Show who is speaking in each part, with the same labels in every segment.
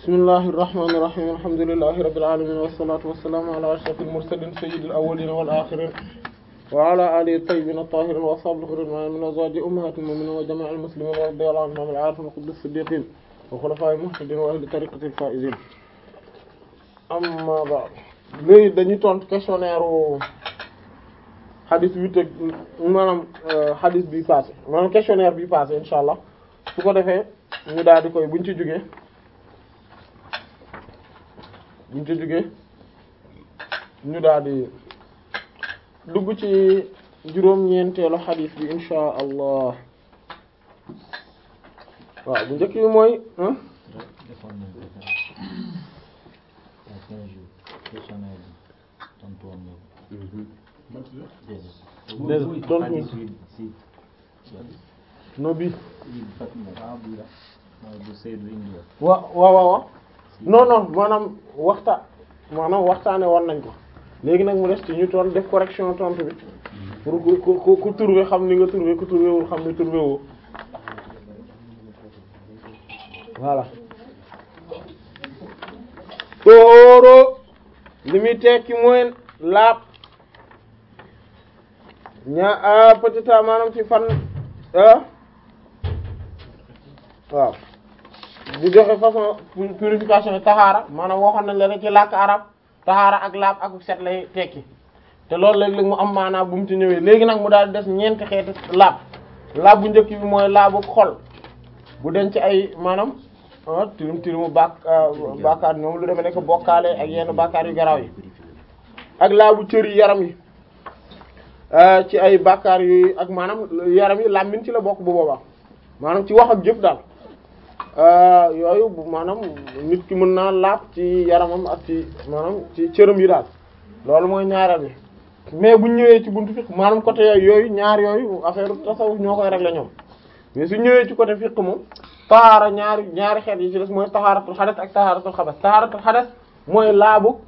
Speaker 1: bismillahi irrahmani irrahim alhamdulillahi rabbil alamin wassalatu wassalamu ala ashrafil mursalin sayyidil awwalin wal akhirin wa ala alihi tayyibin at-tahirin wa ashabihi ridwan min azwaji ummahatil mu'minin wa jami'il muslimin wa radiyallahu anhum al-arifin wa qudus siddiqin wa khulafa'il muhtadin wa ahli tariqatil faizin amma ba'd léegi dañuy tontu questionnaire xadis bi teg maanaam xadis bi passé maanaam questionnaire bi passé insha allah su ko defee ñu daal di koy buñ ci jógee buñ ci jógee ñu daal di dugg ci juróom-ñeenteelu xadis bi insha allah waaw bu njëkk bi mooy
Speaker 2: defoon nañ ko sax à quinze jours questionnaire bi tontu woon na ko déedéet
Speaker 1: Déedéet, tontu
Speaker 2: xadis bi si
Speaker 1: no bi
Speaker 2: i fat ah bi la mooy bu Seydou indi woon
Speaker 1: wa waaw waaw waaw non non maanaam waxta maanaam waxtaane woon nañ ko léegi nag mu des ci ñu toon def correction tontu bi pour ku ku ku ku trouvé xam ni nga trouvé ku trouvé wul xam ni trouvé woo voilà tóoro li muy tekki mooy laab ña petit a maanaam ci fan ah waaw di joxe façon purification yi taxaara maanaam waxoon nañ la rek ci làkk arab taxaara ak laab ak set lay tekki te loolu léeg-léeg mu am maanaam bu mu ci ñëwee léegi nag mu daal di des ñeenti xeeti laab laab bu njëkk bi mooy laabu xol bu denc ay maanaam ah tilim tilimu bàkk bàkkaar ñoom lu demee nekk bokkaale ak yenn bàkkaar yu garaaw yi ak laabu cër yi yaram yi ci ay bàkkaar yu ak maanaam yaram yi làmmiñ ci la bokk bu boobaa maanaam ci wax ak jëf daal yooyu bu maanaam nit ki mën naa laab ci yaramam ak ci maanaam ci cëram yi daal loolu mooy ñaareel bi mais buñ ñëwee ci buntu fiqh maanaam côté yooyu ñaar yooyu affaire tasawuf ñoo koy régler ñoom mais su ñëwee ci côté fiqh moom taxaara ñaari ñaari xeet yi ci des mooy taxaaratul xadas ak taxaaratul xabas taxaaratul xadas mooy laabu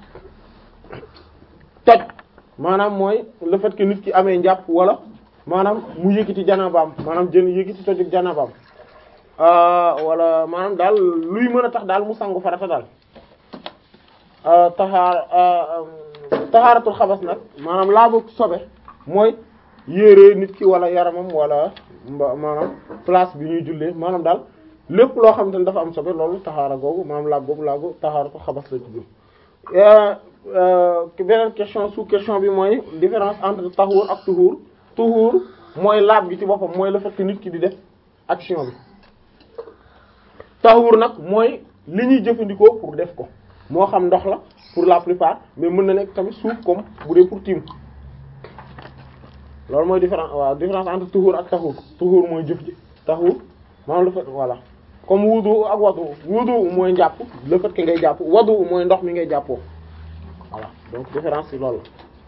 Speaker 1: toj maanaam mooy le fait que nit ki amee njàpp wala maanaam mu yëkkati janabaam maanaam jën yëkkati tojug janabaam wala maanaam daal luy mën a tax daal mu sangu farata daal taxaar taxaaratul xabas nag maanaam laabu sobe mooy yére nit ki wala yaramam wala mba maanaam place bi ñuy jullee maanaam daal lépp loo xamante ne dafa am sobe loolu taxaara googu maanaam laab boobu laabu taxaaratul xabas la tudd beneen question sous question bi mooy différence entre taxuur ak tuxuur tuxuur mooy laab gi ci boppam mooy le fait que nit ki di def action bi taxuur nag mooy li ñuy jëfandikoo pour def ko moo xam ndox la pour la plupart mais mën na nekk tamit suuf comme bu dee pour tiim loolu mooy différence waaw différence entre tuxuur ak taxuur tuxuur mooy jëf ji taxuur maanaam le fait voilà comme wudu ak wadu wudu mooy njàpp le fait que ngay jàpp wadu mooy ndox mi ngay jàppoo voilà donc différence ci loolu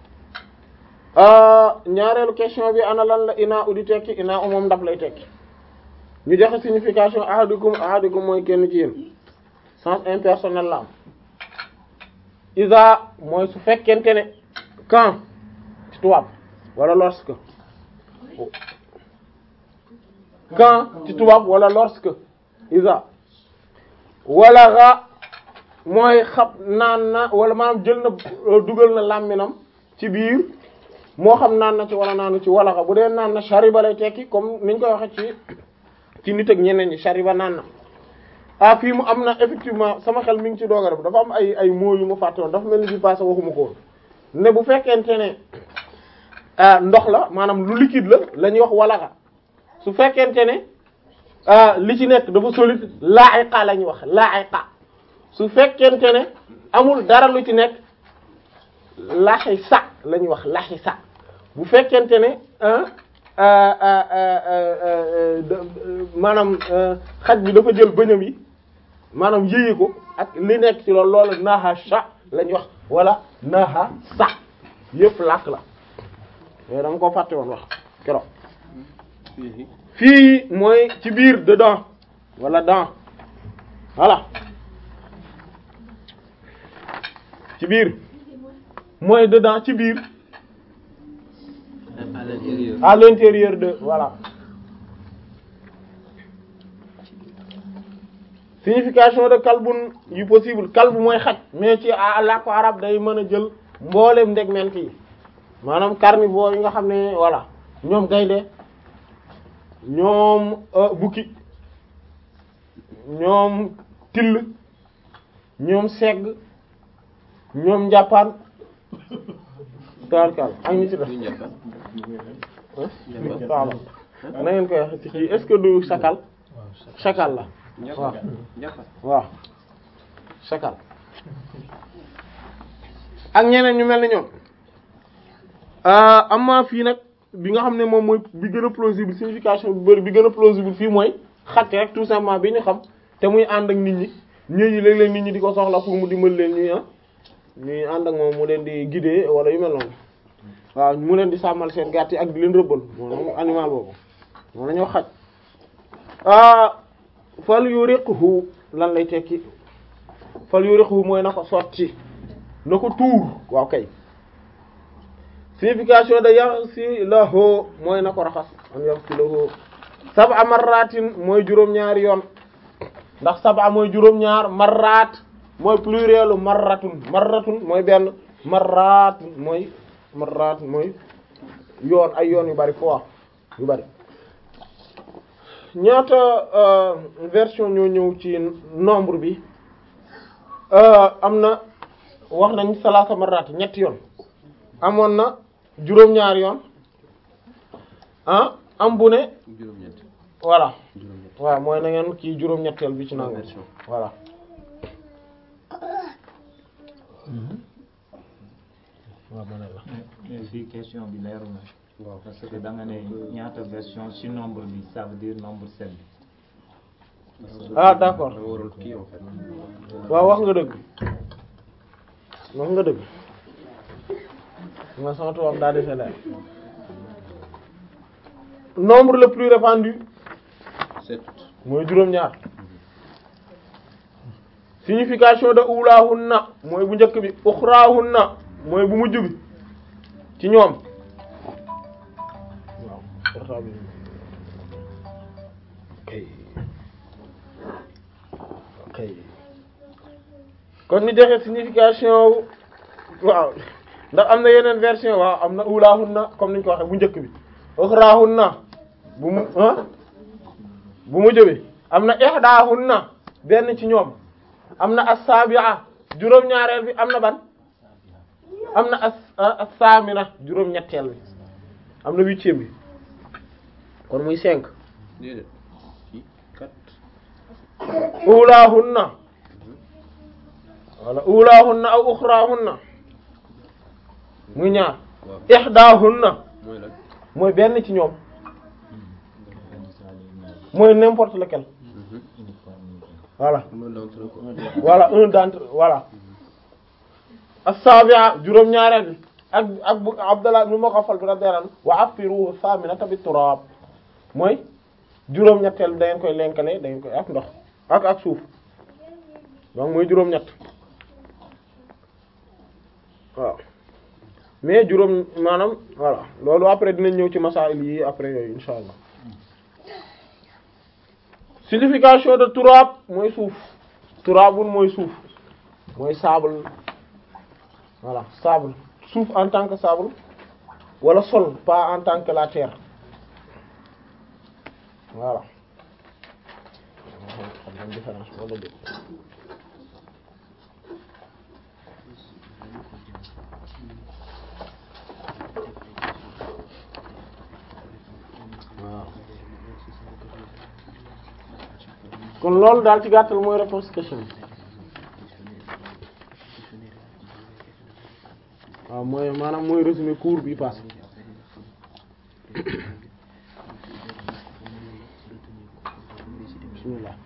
Speaker 1: la ñaareelu question bi ana lan la ina u di tekki ina u moom ndab lay tekki ñu joxe signification ahadukum ahadukum mooy kenn ci yéen sens impersonnel la am isa mooy su fekkente ne quand ci tubaab wala lorsque quand ci tubaab wala lorsque isa wala ra mooy xab naan na wala maanaam jël na dugal na làmminam ci biir moo xam naan na ci wala naanu ci wala xa bu dee naan na shariba lay tekki comme niñ koy waxe ci ci nit ak ñeneen ñi shariba naan na ah fii mu am na effectivement sama xel mi ngi ci doog a def dafa am ay ay mots yu ma fàtte woon dafa mel ni bi passé waxuma ko woon ne bu fekkente ne ndox la maanaam lu liquide la la ñuy wax walaxa su fekkente ne li ci nekk dafa solide la'iqa la ñuy wax la'iqa su fekkente ne amul dara lu ci nekk laxisa la ñuy wax laxisa bu fekkente ne maanaam xaj bi dafa jël bëñam yi maanaam yéye ko ak li nekk ci loolu loolu naha sa la ñuy wax wala naha sa yëpp làkk la yooyu dama ko fàtte woon wax keroog fii mooy ci biir dedans wala dans voilà ci biir mooy dedans ci biir
Speaker 2: à l'intérieur
Speaker 1: à l'intérieur de voilà signification de kalbun yu possible kalbu mooy xaj mais ci làkku arab day mën a jël mbooleem ndegment yi maanaam carnivore yi nga xam ne voilà ñoom gaynde ñoom bukki ñoom till ñoom segg ñoom njàppaan tarkal ak ñi ci def waaw na ngeen koy wax ci kii est-ce que du sakal sakal la waaw waaw sakal ak ñeneen ñu mel ni ñoom amma fii nag bi nga xam ne moom mooy bi gën a plausible signification bi bëri bi gën a plausible fii mooy xatte rek tout simplement bi ñu xam te muy ànd ak nit ñi ñooñu léeg-léeg nit ñi di ko soxla pour mu dimbali leen ñuy ah ñuy ànd ak moom mu leen di guider wala yu mel noonu waaw mu leen di sàmmal seen gàtt yi ak di leen rëbbal moom animal boobu moom la ñoo xaj fal yuriqhu lan lay tekki fal yuriqhu mooy na ko sotti na ko tuur waaw kay signification de yaghsilahu mooy na ko raxas an yaghsilahu sab'a marratin mooy juróom-ñaari yoon ndax sab'a mooy juróom-ñaar marrat mooy plurielu marratun marratun mooy benn marrat mooy marrat mooy yoon ay yoon yu bari fois yu bari ñaata version ñoo ñëw ci nombre bi am na wax nañ salaasa marrat ñetti yoon amoon na juróom-ñaari yoon ah am bu ne voilà waaw mooy na ngeen kii juróom-ñetteel bi ci nangu voilà waaw ma ne la
Speaker 2: mais fii question bi leeru na parce que da nga ne ñaata version ci nombre bi ça veut dire nombre sept bi
Speaker 1: ah d'accord waaw wax nga dëgg wax nga dëgg nga sama tubaab daa defe leer nombre le plus répandu mooy juróom-ñaar signification de ulahunna mooy bu njëkk bi uxrahunna mooy bu mujj bi ci ñoom waaw portable kay kay kon ni joxe signification waaw ndax am na yeneen version waaw am na ulahunna comme niñ ko waxee bu njëkk bi uxrahunna bu mu bu mujj bi am na ihdahunna benn ci ñoom am na as-sabi'a juróom-ñaareel bi am na ban am na as as-samina juróom-ñetteel bi am na huitième bi kon muy cinq ulahunna wala ulahunna aw ukhrahunna muy ñaar ihdahunna mooy benn ci ñoom mooy n'importe lequel voilà voilà un d'entre voilà as-sabi'a juróom-ñaareel bi ak ak bu Abdallah ibn Mughaffal bi radiyallahu anhu wa afiruhu thaminata bit turab mooy juróom-ñetteel bi da ngeen koy lenkale da ngeen koy ak ndox ak ak suuf donc mooy juróom-ñett waaw mais juróom maanaam voilà loolu après dinañ ñëw ci masail yi après yooyu insha allah signification de turab mooy suuf turabun mooy suuf mooy sable voilà sable suuf en tant que sable wala sol pas en tant que la terre voilà xam nga différence wala dé waaw kon loolu daal ci gàttal mooy réponse question bi waaw mooy maanaam mooy résumé cours bi passé bismillah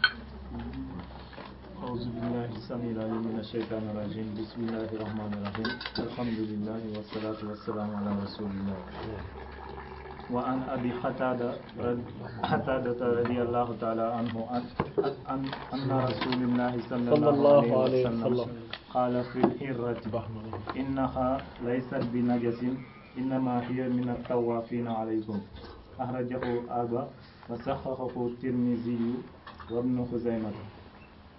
Speaker 2: أعوذ بالله السميع العليم من الشيطان الرجيم بسم الله الرحمن الرحيم الحمد لله والصلاة والسلام على رسول الله وعن أبي قتادة قتادة رضي الله تعالى عنه أن أن أن رسول الله صلى الله عليه وسلم قال في الحرة إنها ليست بنجس إنما هي من الطوافين عليكم أخرجه أبا وصححه الترمذي وابن خزيمة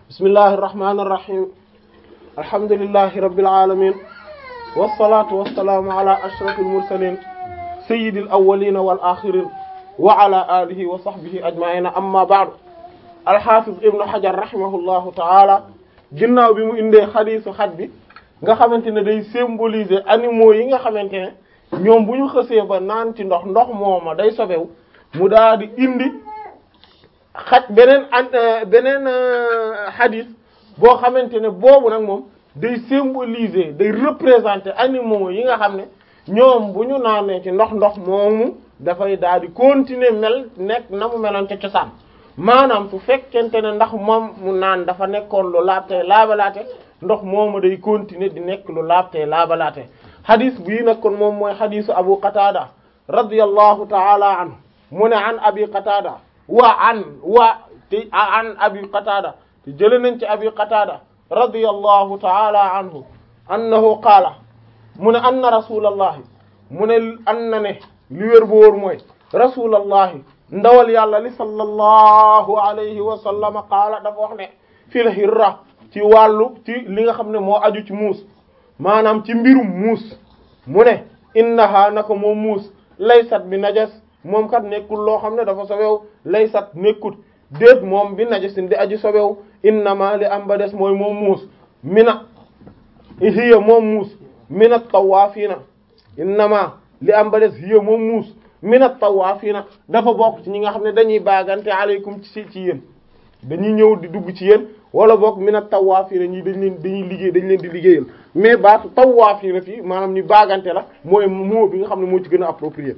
Speaker 1: bismillahi irrahmani irrahim alhamdulillahi rabbil alamin wassalatu wassalaamu ala ashrafil mursalin sayyidil awwalina wal axirin wa ala alihi wa sahbihi ajma'ina amma ba'du alxafiz ibnu hajar rahimahullahu taala ginnaaw bi mu indee xadiisu xaj bi nga xamante ne day symboliser animaux yi nga xamante ne ñoom bu ñu xësee ba naan ci ndox ndox mooma day sobewu mu daal di indi xaj beneen an beneen xadiis boo xamante ne boobu nag moom day symboliser day représenter animaux yi nga xam ne ñoom bu ñu naanee ci ndox ndox moomu dafay daal di continuer mel nekk na mu meloon ca cosaan maanaam su fekkente ne ndax moom mu naan dafa nekkoon lu laabtee laabalaate ndox moomu day continuer di nekk lu laabtee laabalaate xadis bii nag kon moom mooy xadisu abu qatada radiyallahu taala anhu mu ne an abi qatada wa an wa te an abi qatada te jële nañ ci abi qatada radiyallahu taala anhu annahu qaala mu ne anna rasulallahi mu ne an na ne li wér bu wóor mooy rasulallahi ndawal yàlla li sallallahu alayhi wa sallam qaala dafa wax ne fil hirra ci wàllu ci li nga xam ne moo aju ci muus maanaam ci mbirum muus mu ne innaha nako moom muus laysat bi najas moom kat nekkul loo xam ne dafa sobew laysat nekkut déet moom bi najasin di aji sobew innama li am ba des mooy moom muus mina hiya moom muus mina tawaafiina innama li am ba des hiya moom muus mina tawaafiina dafa bokk ci ñi nga xam ne dañuy baagante aleykum ci ci yéen dañuy ñëw di dugg ci yéen wala boog mina tawaafiina ñi dañ leen dañuy liggéey dañ leen di liggéeyal mais baatu tawaafiina fii maanaam ñu baagante la mooy moo bi nga xam ne moo ci gën a approprié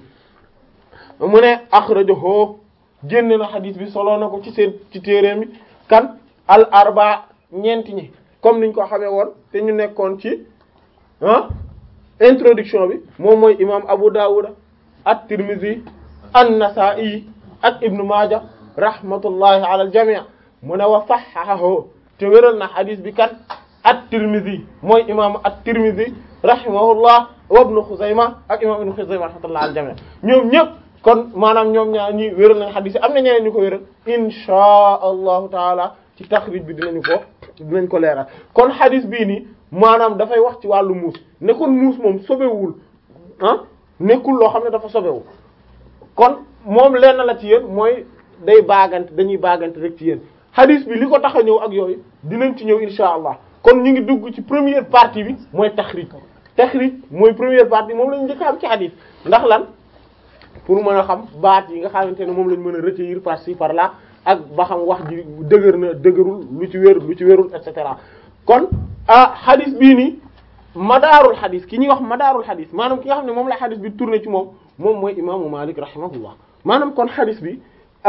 Speaker 1: mu ne akhrajahu génne na xadis bi solo na ko ci seen ci téere mi kan al arba ñeenti ñi comme niñ ko xamee woon te ñu nekkoon ci ah introduction bi moom mooy imam Abu Dawud at-Tirmidhi an-Nasa'i ak Ibn Maaja rahmatullahi ala al-jami' mu ne wa sahhahahu te wéral na xadis bi kan at-Tirmidhi mooy imam at-Tirmidhi rahimahullah wa Ibn Khuzayma ak imam Ibn Khuzayma rahmatullahi ala al-jami' ñoom ñëpp kon maanaam ñoom ñaar ñi wéral nañ xadis yi am na ñeneen ñu ko wéral inshaa allahu taala ci taxrij bi dinañu ko dinañ ko leeral kon xadis bii nii maanaam dafay wax ci wàllu muus ne kon muus moom sobewul ah nekkul loo xam ne dafa sobewu kon moom lenn la ci yéen mooy day baagante dañuy baagante rek ci yéen xadis bi li ko tax a ñëw ak yooyu dinañ ci ñëw inshaa allah kon ñu ngi dugg ci première partie bi mooy taxrij taxrij mooy première partie moom lañu njëkk a am ci xadis ndax lan pour mën a xam baat yi nga xamante ne moom lañ mën a retenir par ci par là ak ba xam wax ji dëgër na dëgërul lu ci wérul lu ci wérul et cetera kon ah xadis bii nii madaarul xadis ki ñuy wax madaarul xadis maanaam ki nga xam ne moom la xadis bi tourné ci moom moom mooy imaamu Malik rahimahullah maanaam kon xadis bi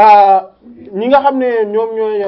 Speaker 1: ñi nga xam ne ñoom ñooy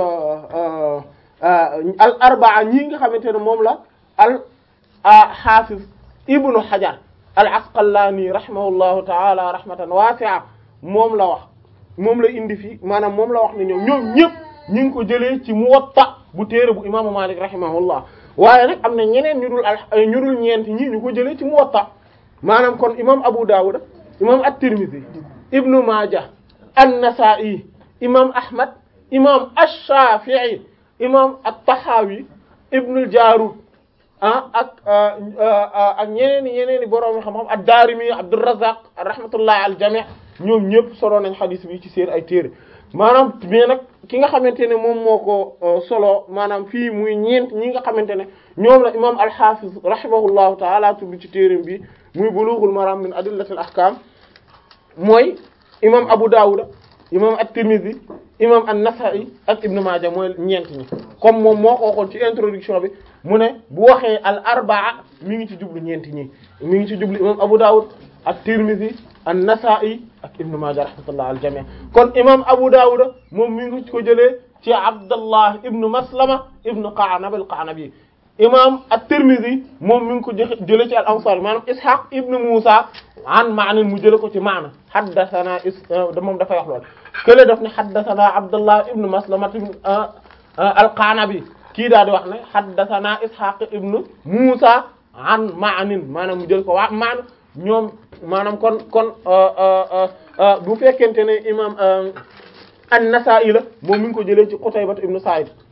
Speaker 1: al arbaa ñii nga xamante ne moom la al xaafis ibnu Hajar al Asqalaani rahimahullahu taala rahmatan waasi'a moom la wax moom la indi fii maanaam moom la wax ne ñoom ñoom ñëpp ñu ngi ko jëlee ci Muwatta bu téere bu imaamu Malik rahimahullah waaye nag am na ñeneen ñu dul al ñu dul ñeent ñi ñu ko jëlee ci Muwatta maanaam kon imaam Abu Dawud imaam at-Tirmidhi ibnu Maaja an-Nasa'i imaam Ahmad imaam ash-Shafi'i imaam at-Tahawi ibnu al-Jarud ah ak ak ñeneen i ñeneen i borom xam-xam ad-Daarimi Abdurrazzaq rahmatullahi al jami' ñoom ñëpp solo nañ xadis bi ci seen ay téere maanaam mais nag ki nga xamante ne moom moo ko solo maanaam fii muy ñeent ñi nga xamante ne ñoom la imaam al-Hafiz rahimahullahu ta'ala tudd ci téereem bi muy Bulughul Maram min adillatil ahkam mooy imaam Abu Dawud imaam at-Tirmidhi imaam an-Nasa'i ak Ibn Maaja mooy ñeent ñi comme moom moo ko waxoon ci introduction bi mu ne bu waxee al arbaa mi ngi ci jublu ñeenti ñi mi ngi ci jublu imam Abu Dawud ak Tirmidhi an-Nasa'i ak Ibn Majah rahmatullah al jami' kon imam Abu Dawud moom mi ngi ko jëlee ci Abdallah ibn Maslama ibn Qa'nab al-Qa'nabi imam at-Tirmidhi moom mi ngi ko jëlee ci al-Ansari maanaam Ishaq ibn Musa an Ma'n mu jëlee ko ci Ma'n haddathana is moom dafay wax lool kële daf ne haddathana Abdallah ibn Maslama al-Qa'nabi kii daal di wax ne haddathana Ishaq ibn Musa an Ma'n maanaam mu jël ko waa Ma'n ñoom maanaam kon kon bu fekkente ne imam an-Nasa'i la moom mi ngi ko jëlee ci Qutayba ibn Sa'id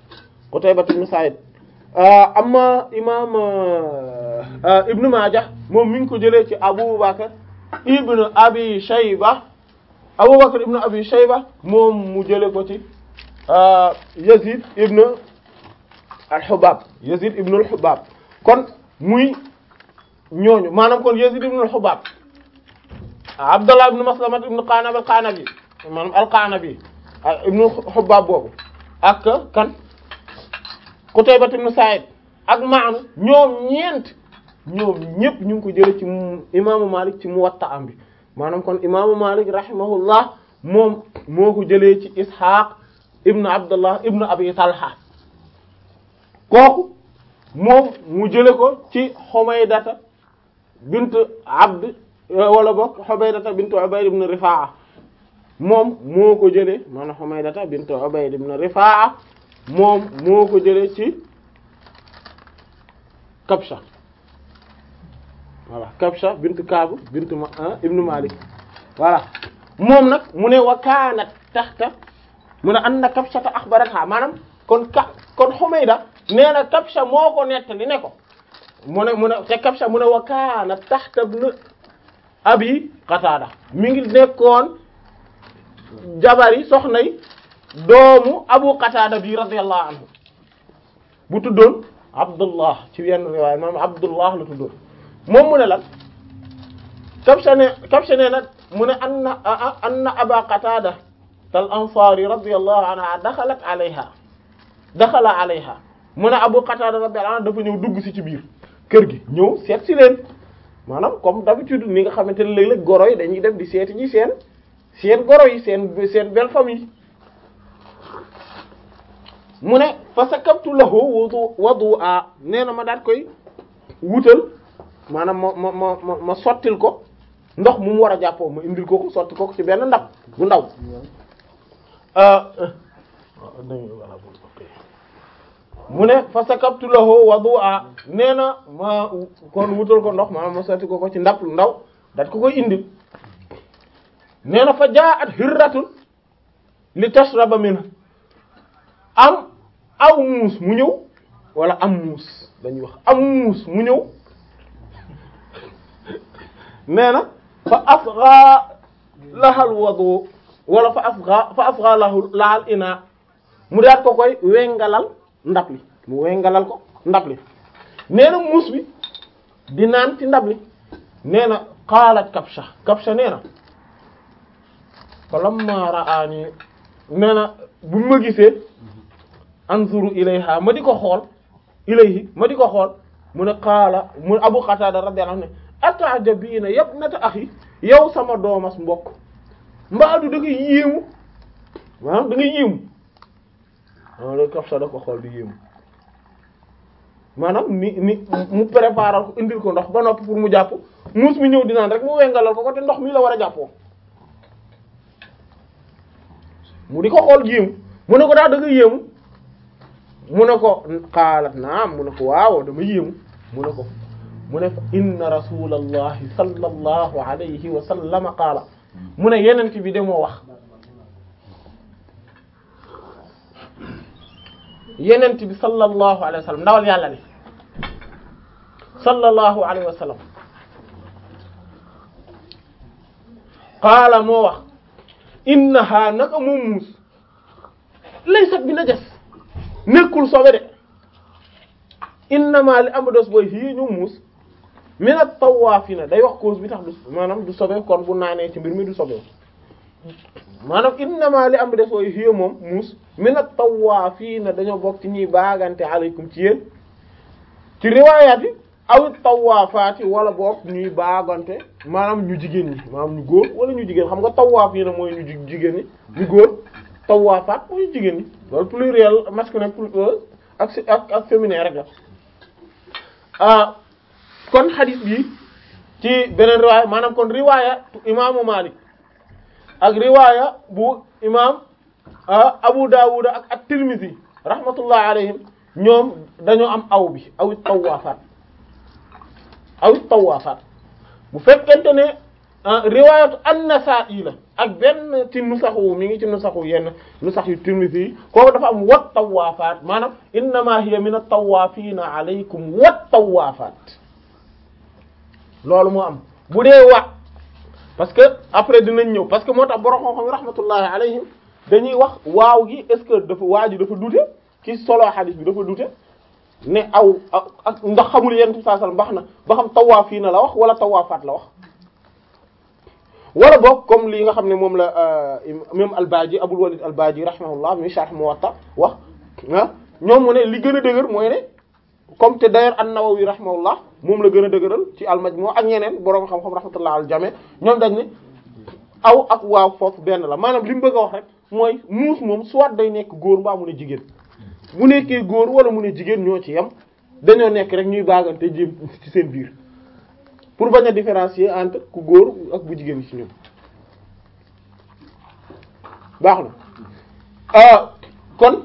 Speaker 1: Qutayba ibn Sa'id amma imam Ibn Majah moom mi ngi ko jëlee ci Abu Bakr ibn Abi Shayba Abu Bakr ibn Abi Shayba moom mu jëlee ko ci Yazid ibn al-Hubab Yazid ibn al-Hubab kon muy ñooñu maanaam kon Yazid ibn al-Hubab Abdullah ibn Maslamat ibn Qanab al-Qanabi maanaam al-Qanabi ibn al-Hubab boobu ak kan Qutayba ibn Sa'id ak Ma'n ñoom ñeent ñoom ñëpp ñu ngi ko jëlee ci imaamu Malik ci Muwatta am bi maanaam kon imaamu Malik rahimahullah moom moo ko jëlee ci Ishaq ibn Abdullah ibn Abi Talha kooku moom mu jële ko ci Humaydata bint Abd wala bokk Humaydata bint Ubayd ibn Rifa'a moom moo ko jëlee maanaam Humaydata bint Ubayd ibn Rifa'a moom moo ko jëlee ci Kabsha voilà Kabsha bint Kaab bint ma ibn Malik voilà moom nag mu ne wa kaanat taxta mu ne anna Kabshata axbaratha maanaam kon ka kon Humayda nee na Kabsha moo ko nettali ne ko mu ne mu ne te Kabsha mu ne wa kaana taxta ibn Abi Qatada mi ngi nekkoon jabari soxnay doomu Abu Qatada bi radiyallahu anhu bu tuddoon Abdullah ci yenn riwaaya maam Abdullah la tuddoon moom mu ne lan Kabsha ne Kabsha nee na mu ne anna anna Aba Qatada tal Ansari radiyallahu anha daxalat alayha daxala alayha mu ne Abu Qatada radiyallahu anhu dafa ñëw dugg si ci biir kër gi ñëw seet si leen maanaam comme d'habitude ni nga xamante ne léeg-léeg goro yi dañuy dem di seeti ji seen seen goro yi seen seen belle famille mu ne fa sakabtu lahu wudu wudu'a nee na ma daat koy wutal maanaam ma ma ma ma ma sottil ko ndox mu mu war a jàppoo ma indil ko ko sotti ko ci benn ndab bu ndaw mu ne fa sakabtu lahu wudu'a nee na ma kon wutal ko ndox maanaam ma sotti ko ko ci ndab lu ndaw daat ko koy indil nee na fa jaa'at hirratun li tashraba minhu am aw muus mu ñëw wala am muus dañuy wax am muus mu ñëw nee na fa asgha lahal wudu wala fa asgha fa asgha lahu lahal ina mu daat ko koy wengalal ndab li mu wengalal ko ndab li nee na muus bi di naan ci ndab li nee na qaalat kabsha kabsha nee na fa lamma ra'ani nee na bu ma gisee anzuru ilayha ma di ko xool ilayhi ma di ko xool mu ne qaala mu abu qatada radiyallahu anhu ne atajabiina yabnata akhi yow sama doomas mbokk mbaadu da nga yéemu maanaam da nga yéemu waaw loolu Kabsha da ko xool di yéemu maanaam ni ni mu préparer ko indil ko ndox ba noppi pour mu jàpp muus mi ñëw di naan rek mu wengalal ko ko te ndox mi la war a jàppoo mu di ko xool yéemu mu ne ko daal da nga yéemu mu ne ko xaalat naam mu ne ko waaw dama yéemu mu ne ko mu ne fa inna rasulallahi sallallahu alayhi wa sallam qaala mu ne yenent bi de moo wax yenent bi sallallahu alayhi wa sallam ndawal yàlla ne sallallahu alayhi wa sallam qaala moo wax innaha naka moom muus laysat bi najas nekkul sobe de innama li am dos booy fii ñu muus minat tawaafina day wax cause bi tax du maanaam du sobe kon bu naanee ci mbir mi du sobe maanaam innama li am des booy fii moom muus minat tawaafina dañoo bokk ci ñuy baagante aleykum ci yéen ci riwaayaat yi aw tawaafaati wala bokk ñuy baagante maanaam ñu jigéen ñi maanaam ñu góor wala ñu jigéen xam nga tawaafina mooy ñu jigéen ñi ñu góor tawaafaat mooy ñu jigéen ñi loolu pluriel masculin ak ak ak féminin rek la ah kon xadis bi ci beneen riwaaya maanaam kon riwaaya imaamu Maalik ak riwaaya bu imaam Abu Dawud ak at-Tirmidhi rahmatullah alayhim ñoom dañoo am aw bi aw tawaafaat aw tawaafaat bu fekkente ne riwaayatu an-Nasaa'i la ak benn ci nusaxu mi ngi ci nusaxu yenn nusax yu Tirmidhi yi kooku dafa am wat tawaafaat maanaam innamaa hiya min at-tawaafiina alaykum wat tawaafaat loolu moo am bu dee wa parce que après dinañ ñëw parce que moo tax borom xam-xam yi rahmatullahi alayhim dañuy wax waaw gi est-ce que dafa waa ji dafa dute ki solo xadis bi dafa dute ne aw ak ndax xamul yenn saa sallam baax na ba xam tawaafiina la wax wala tawaafaat la wax. wala boog comme li nga xam ne moom la même al-Baaji Abul Walid al-Baaji rahimahullah mi sharh Muwatta wax ah ñoom mu ne li gën a dëgër mooy ne comme te d'ailleurs an-Nawawi rahimahullah moom la gën a dëgëral ci al-Majmu' ak ñeneen boroom xam-xam rahmatullah al-jami' ñoom dañ ne aw ak waaw foofu benn la maanaam li mu bëgg a wax rek mooy muus moom soit day nekk góor mbaa mu ne jigéen bu nekkee góor wala mu ne jigéen ñoo ci yem dañoo nekk rek ñuy baagante jéem ci seen biir pour bañ a différencier entre ku góor ak bu jigéen ci ñoom baax na kon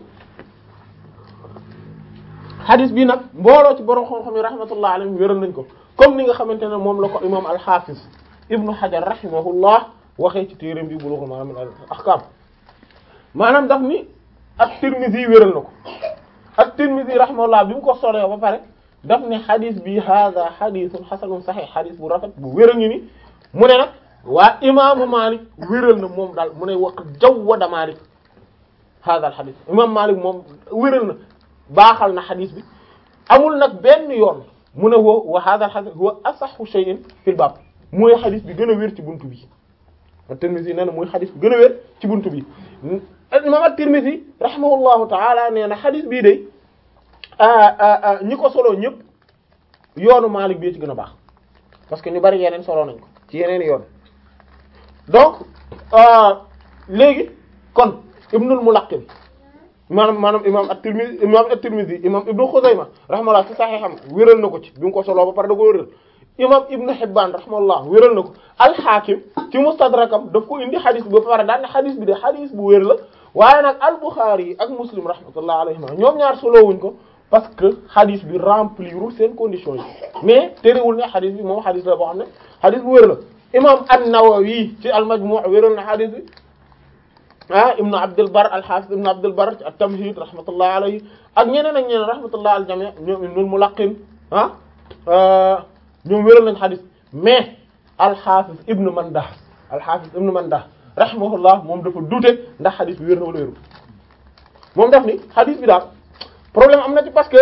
Speaker 1: hadith bi nag mbooloo ci borom xam-xam yi rahmatullah alayhim wéral nañ ko comme ni nga xamante ne moom la ko imam al-Hafiz ibnu Hajar rahimahullah waxee ci téeram bi Bulughul Maram min al-Ahkam maanaam daf ni at-Tirmidhi wéral na ko at-Tirmidhi rahimahullah bi mu ko solee ba pare daf ne xadis bi hada xadisun xasanun saxix xadis bu rafet bu wér a ngi ni mu ne nag waa imaamu Malik wéral na moom daal mu ne wax jawwada Malik hada al xadis imam Malik moom wéral na baaxal na xadis bi amul nag benn yoon mu ne woo wa hada al xadis huwa asaxu shay'in fil baab mooy xadis bi gën a wér ci buntu bi at-Tirmidhi nee na mooy xadis bi gën a wér ci buntu bi imam at-Tirmidhi rahimahullahu taala nee na xadis bii day ñi ko solo ñëpp yoonu Maalik bi ci gën a baax parce que ñu bari yeneen solo nañ ko ci yeneen yoon donc léegi kon Ibnul Mulaqqin maanaam maanaam imam at-Tirmidhi imam at-Tirmidhi imam Ibnu Xuzayma rahimahullah ci Sahiham wéral na ko ci bi mu ko solo ba pare da ko wéral imam Ibnu Hibbaan rahimahullah wéral na ko al-Hakim ci Mustadrakam daf ko indi xadis bi ba pare daan ne xadis bi de xadis bu wér la waaye nag al-Bukhari ak Muslim rahmatullah alayhima ñoom ñaar solowuñ ko parce que hadith bi remplirul seen conditions yi mais terewul ne hadith bi moom hadith la boo xam ne hadith bu wér la imam an-Nawawi ci al-Majmu' wéral na hadith bi ah ibnu Abdul Barr al-Hafiz ibnu Abdul Barr ci at-Tamhid rahmatullah alayhi ak ñeneen ak ñeneen rahmatullah al-jami' ñoom Ibnul Mulaqqin ah ñoom wéral nañ hadith mais al-Hafiz ibnu Mandah al-Hafiz ibnu Mandah rahimahullah moom dafa dute ndax hadith bi wér na wala wérul moom daf ni hadith bi daal problème am na ci parce que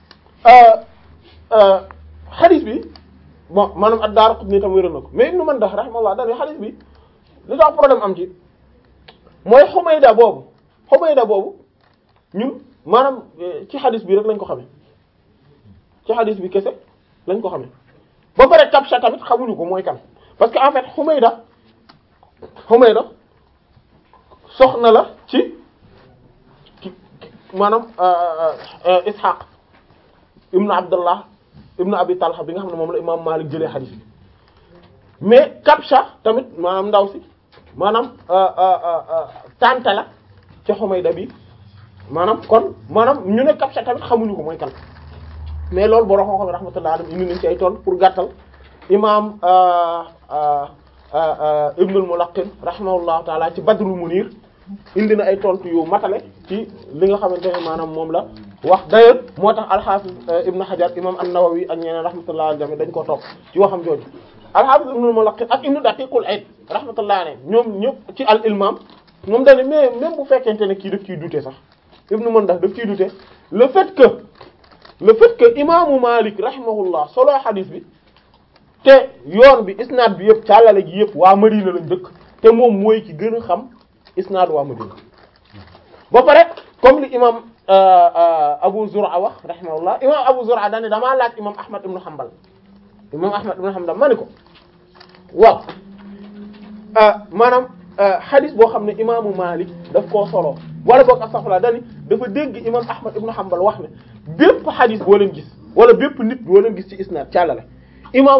Speaker 1: hadith bi bon maanaam ad-Daraqutni tam wéral na ko mais Ibn Mandah rahimahullah daal hadith bi li tax problème am ci mooy Humayda boobu Humayda boobu ñun maanaam ci hadith bi rek lañ ko xamee ci hadith bi kese lañ ko xamee ba pare Kabsha tamit xamuñu ko mooy kan parce que en fait Humayda Humayda soxna la ci maanaam Ishaq ibnu Abdullah ibnu Abi Talha bi nga xam ne moom la imaam Malik jëlee xadiis bi mais Kabsha tamit maanaam ndaw si maanaam tante la ci Humayda bi maanaam kon maanaam ñu ne Kabsha tamit xamuñu ko mooy kan mais loolu borom xam-xam rahmatullah alayhi indi nañ ci ay tool pour gàttal imaam Ibnul Mulaqqin rahimahullahu taala ci Badrul Munir indi na ay tontu yu matale ci li nga xamante ne maanaam moom la wax d'ailleurs moo tax al-Hafiz Ibn Hajar imam an-Nawawi ak ñeneen rahmatullahi alayhi dañ ko topp ci waxam jooju al-Hafiz Ibn Mulaqqin ak Ibn Daqiqul Eid rahmatullahi alayhi ñoom ñëpp ci al-Ilmam moom dañ ne mais même bu fekkente ne kii daf ciy douter sax Ibn Mandah daf ciy douter le fait que le fait que imaamu Malik rahimahullah solo hadith bi te yoon bi isnaad bi yëpp càllale gi yëpp waa Madina lañ dëkk te moom mooy ki gën a xam isnaad waa Madina ba pare comme li imam Abu Zur'a wax rahimahullah imam Abu Zur'a daane damaa laaj imam Ahmad ibn Hanbal imam Ahmad ibn Hanbal ma ni ko waaw maanaam hadith boo xam ne imaamu Malik daf koo solo wala boog astaghfirullah dani dafa dégg imam Ahmad ibn Hanbal wax ne bépp hadith boo leen gis wala bépp nit boo leen gis ci isnaad càllale imam